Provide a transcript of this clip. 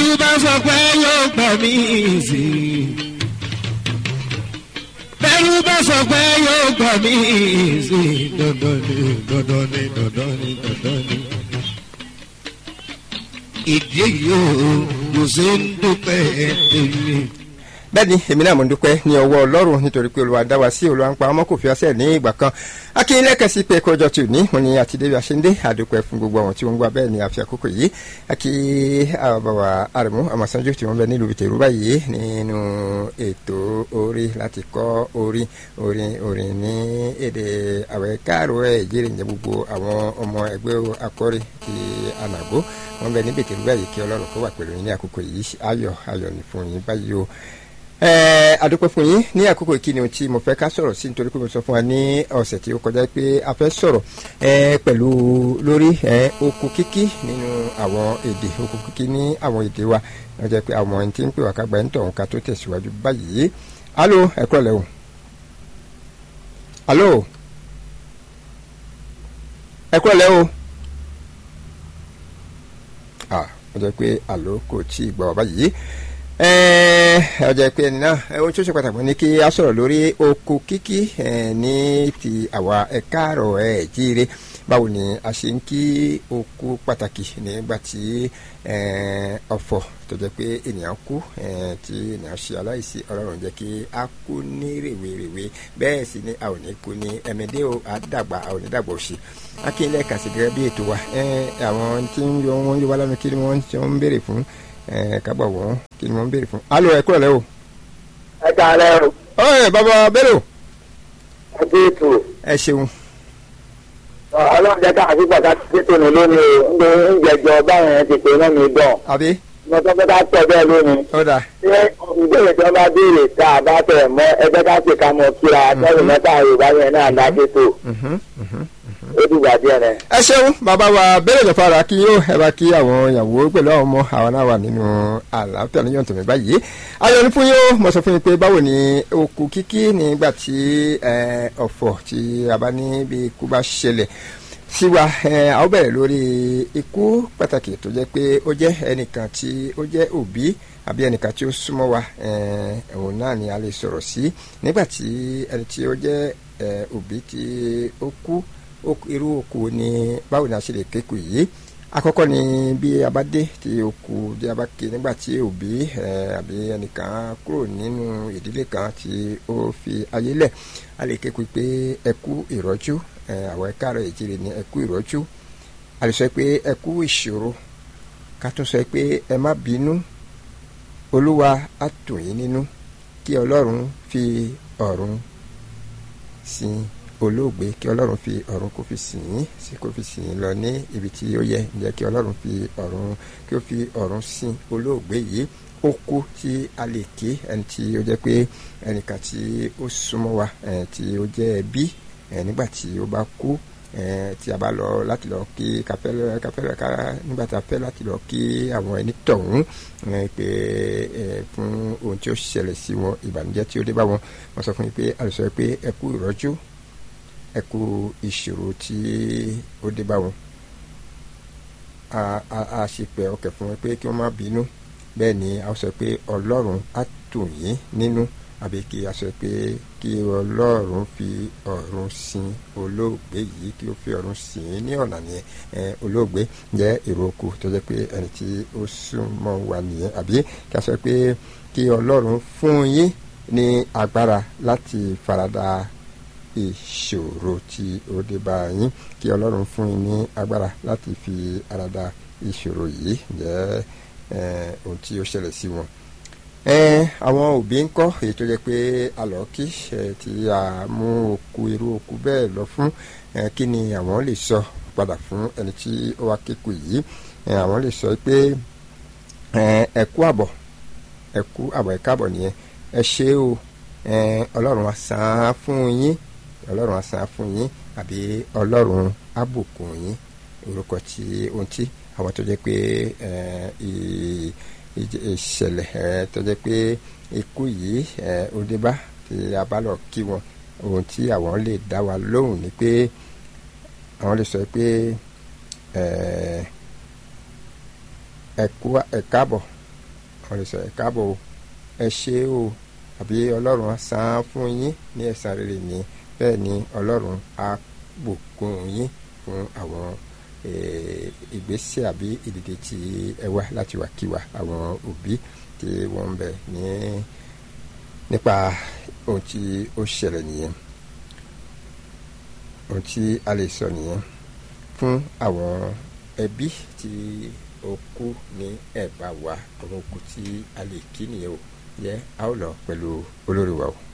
bẹ́rù bá sọ pé yóò gbà mí sí i. bẹ́rù bá sọ pé yóò gbà mí sí i. dandan ni dandan ni dandan ni dandan ni. ìdí èyí ò kò sí ń dúpẹ́ tèmi. bẹ́ẹ̀ni èmi náà mo ń dúpẹ́ ní ọwọ́ ọlọ́run nítorí pé olúwa dá wa sí olúwa ń pa ọmọ kò fi ọsẹ̀ ní ìgbà kan akínyínlẹ́kẹ̀ sí pé kọjọ tù ní mo ní àti débi àṣẹndé àdúpẹ́ fún gbogbo àwọn tí wọ́n ń gbà bẹ́ẹ̀ ni àfi àkókò yìí akí àbàwà àrẹ̀mú àmọ̀sánjú tí wọ́n bẹ nílùú ìtẹ̀rú báyìí nínú ètò orí láti kọ́ orí orin orin ní èdè àwẹ̀ káàró ẹ̀ jíire ǹjẹ́ gbogbo àwọn ọmọ ẹgbẹ́ akọ́rí ti ànàgó wọ́n bẹ níbi ìtẹ̀rú báyìí kí ọlọ́run kó wà pẹ̀lú yín ní àkókò yìí ayọ̀ ayọ̀ ní fún yín báyìí o àdúpẹ́ fún yín ní àkókò ìkíni ohun tí mo fẹ́ ká sọ̀rọ̀ sí nítorí pé mo sọ fún wa ní ọ̀sẹ̀ tí ó kọjá pé a fẹ́ sọ̀rọ̀ pẹ̀lú lórí oko kíkí nínú àwọn èdè oko kíkí ní àwọn èdè wa wọ́n jẹ́ pé àwọn ẹni tí ń pè wá ká gba ẹni tọ̀hún ká tó tẹ̀síwájú báyìí alo ẹ̀kọ́ lẹ́ o alo ẹ̀kọ́ lẹ́ o ah wọ́n jẹ́ pé alo kò tí ì gbọ́ báyìí ọjà ìpè ẹni náà ohun tó ṣe pàtàkì ní kí a sọ̀rọ̀ lórí oko kíkí ní ti àwa ẹ̀ka àrọ̀ ẹ̀ jíire báwo ni a ṣe ń kí oko pàtàkì nígbà tí ọ̀fọ̀ tó jẹ́ pé ènìyàn kú tí ènìyàn ṣe aláìsí ọlọ́run jẹ́ kí a kú ní rèwerèwe bẹ́ẹ̀ sì ni a ò ní kú ní ẹ̀mẹ́dẹ́ o àdàgbà a ò ní dàgbà òsì akínlẹ̀ kàṣì gẹ́gẹ́ bí ètò wa àwọn tí ń yọ wọn yọ wá lánàá kí ni wọ́n ń béèrè fún kábọ̀ wọ́n kí ni wọ́n ń béèrè fún. alo ẹ kúrò lẹ́ o. ẹ kàlẹ́ o. ọ̀rẹ́ bàbá bẹ́rẹ̀ o. ẹ dé ètò. ẹ ṣeun. ọlọ́run jẹ́ ká àti pàtàkì tètò ní lónìí o ń jẹjọ báwọn yẹn ti pè náà mi dán. àbí. mo sọ pé ká tọ̀ bẹ́ẹ̀ lónìí. ó dà. ṣé ìbéèrè tí wọ́n bá béèrè tá a bá tẹ̀ mọ́ ẹgbẹ́ ká pè ká mọ kíra tẹ́lẹ̀ mẹ́ta yorùbá yẹn náà dá tètò. ó dìgbà díẹ̀ rẹ̀. ẹ ṣeun bàbá wa bẹ́rẹ̀ jọ̀fara kí yóò ẹ bá kí àwọn ìyàwó pẹ̀lú àwọn ọmọ àwọn náà wà nínú àlàáfíà ní yọ̀ǹtọ̀ mi báyìí ayọ̀ ní fún yóò mo sọ fún yín pé báwo ni oko kíkí nígbà tí ọ̀fọ̀ tí a bá ní bí ikú bá ṣẹlẹ̀ sí wa a ó bẹ̀rẹ̀ lórí ikú pàtàkì tó jẹ́ pé ó jẹ́ ẹnìkan tí ó jẹ́ òbí àbí ẹnìkan tí ó súnmọ́ wa òun náà ni a lè sọ̀rọ̀ sí nígbà tí ẹni tí ó jẹ́ òbí tí ó kú irú òkú ni báwo ni a ṣe lè kéku yìí àkọ́kọ́ ni bí a bá dé tí òkú bí a bá ké nígbà tí òbí àbí ẹnìkan kúrò nínú ìdílé kan tí ó fi ayé lẹ̀ a lè kéku pé ẹ kú ìrọ́jú àwọn ẹ̀ka rẹ̀ ìjìnlẹ̀ ní ẹ kú ìrọ́jú a lè sọ pé ẹ kú ìṣòro ká tún sọ pé ẹ má bínú olúwa á tù yín nínú kí ọlọ́run fi ọ̀run sin olóògbé kí ọlọ́run fi ọ̀run kó fi sìn yín sí kó fi sìn yín lọ ní ibi tí ó yẹ ǹjẹ́ kí ọlọ́run fi ọ̀run kí ó fi ọ̀run sin olóògbé yìí ó kú tí a lè ké ẹni tí ó jẹ́ pé ẹnìkan tí ó súnmọ́ wa tí ó jẹ́ ẹbí nígbà tí ó bá kú tí a bá lọ láti lọ kí káfẹ́ káfẹ́ ká nígbà tí a fẹ́ láti lọ kí àwọn ẹni tọ̀hún pé fún ohun tí ó ṣẹlẹ̀ sí wọn ìbànújẹ́ tí ó dé bá wọn wọ́n sọ fún mi pé a lè sọ pé ẹ kú ìrọ́jú ẹ kú ìṣòro tí ó dé bá wọn a ṣe pẹ ọkẹ fún wọn pé kí wọn má bínú bẹ́ẹ̀ ni a sọ pé Ọlọ́run á tù yín nínú àbí kí a sọ pé kí Ọlọ́run fi ọ̀run sin olóògbé yìí kí ó fi ọ̀run sìn ín ní ọ̀nà nìyẹn olóògbé jẹ́ èrò oko tó jẹ́ pé ẹni tí ó súnmọ́ wa nìyẹn àbí kí a sọ pé kí Ọlọ́run fún yín ní agbára láti farada ìṣòro tí ó dé bá yín kí ọlọ́run fún yín ní agbára láti fi ara da ìṣòro yìí jẹ́ ohun tí ó ṣẹlẹ̀ sí wọn. àwọn òbí ń kọ́ èyí tó jẹ́ pé alọ́kí tí a mú òkú irú òkú bẹ́ẹ̀ lọ fún kí ni àwọn lè sọ padà fún ẹni tí ó wá kéku yìí àwọn lè sọ pé ẹ kú àbọ̀ ẹ kú àbọ̀ ẹ káàbọ̀ nìyẹn ẹ ṣé o ọlọ́run á san án fún yín ọlọ́run asan fún yín àbí ọlọ́run abùkún yín orúkọ tí ohun tí àwọn tó jẹ́ pé ìṣẹ̀lẹ̀ tó jẹ́ pé ikú yìí ó dé bá tí a bá lọ kí wọn ohun tí àwọn lè dá wa lóhùn ni pé àwọn lè sọ pé ẹ kú ẹ káàbọ̀ wọ́n lè sọ ẹ̀ káàbọ̀ o ẹ ṣé o àbí ọlọ́run á san án fún yín ní ẹ̀san rere ni bẹ́ẹ̀ ni ọlọ́run á bùkún yín fún àwọn eh, ìgbésẹ̀ àbí ìdìde tí ẹ wá láti wá kí wa àwọn òbí tí wọ́n ń bẹ ní nípa ohun tí ó ṣẹlẹ̀ nìyẹn ohun tí a lè sọ nìyẹn fún àwọn ẹbí tí ó kú ní ẹ̀bá wa àwọn òkú tí a lè kí nìyẹn o yẹ a ó lọ pẹ̀lú olórí wa o.